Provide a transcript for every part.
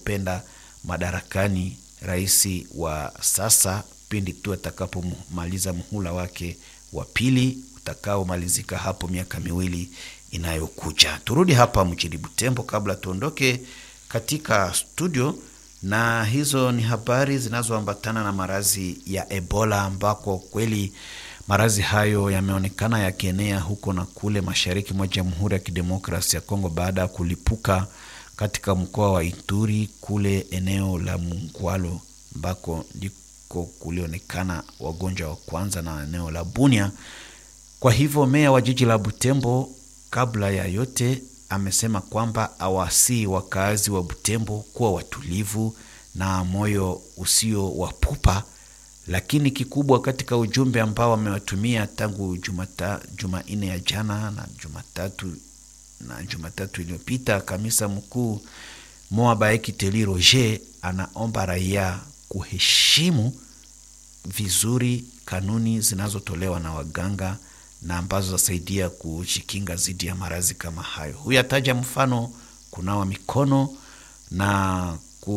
kupenda madarakani rais wa sasa pindi tu atakapomaliza muhula wake wa pili utakaomalizika hapo miaka miwili inayokuja. Turudi hapa mjini Butembo kabla tuondoke katika studio, na hizo ni habari zinazoambatana na maradhi ya Ebola ambako kweli maradhi hayo yameonekana yakienea huko na kule mashariki mwa Jamhuri ya Kidemokrasi ya Kongo baada ya kulipuka katika mkoa wa Ituri kule eneo la Mungwalo ambako ndiko kulionekana wagonjwa wa kwanza na eneo la Bunia. Kwa hivyo meya wa jiji la Butembo kabla ya yote amesema kwamba awasii wakaazi wa Butembo kuwa watulivu na moyo usio wa pupa, lakini kikubwa katika ujumbe ambao wamewatumia tangu Jumata, Jumanne ya jana na Jumatatu na Jumatatu iliyopita, kamisa mkuu Moa Baeki Teli Roger anaomba raia kuheshimu vizuri kanuni zinazotolewa na waganga na ambazo zasaidia kujikinga dhidi ya maradhi kama hayo. Huyu ataja mfano kunawa mikono na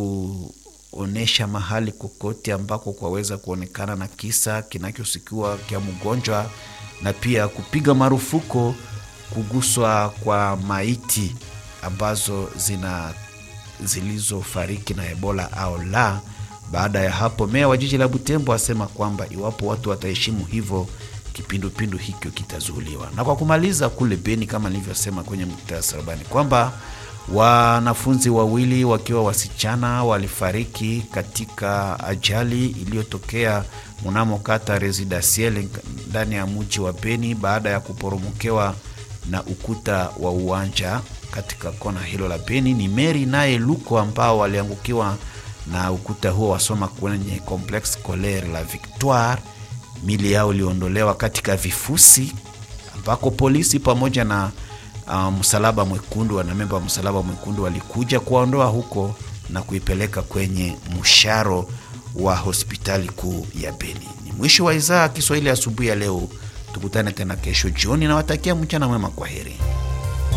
kuonesha mahali kokote ambako kwaweza kuonekana na kisa kinachosikiwa kya mgonjwa, na pia kupiga marufuku kuguswa kwa maiti ambazo zina zilizofariki na Ebola au la. Baada ya hapo, meya wa jiji la Butembo asema kwamba iwapo watu wataheshimu hivyo kipindupindu hikyo kitazuiliwa. Na kwa kumaliza, kule Beni, kama nilivyosema kwenye muhtasari kwamba wanafunzi wawili wakiwa wasichana walifariki katika ajali iliyotokea mnamo kata Residentiel ndani ya mji wa Beni baada ya kuporomokewa na ukuta wa uwanja katika kona hilo la Beni. Ni Meri naye Luko ambao waliangukiwa na ukuta huo wasoma kwenye complexe scolaire la Victoire. Mili yao iliondolewa katika vifusi ambako polisi pamoja na uh, msalaba mwekundu, wanamemba wa msalaba mwekundu walikuja kuwaondoa huko na kuipeleka kwenye msharo wa hospitali kuu ya Beni. Ni mwisho wa idhaa Kiswahili asubuhi ya leo. Tukutane tena kesho jioni, nawatakia mchana mwema. Kwa heri.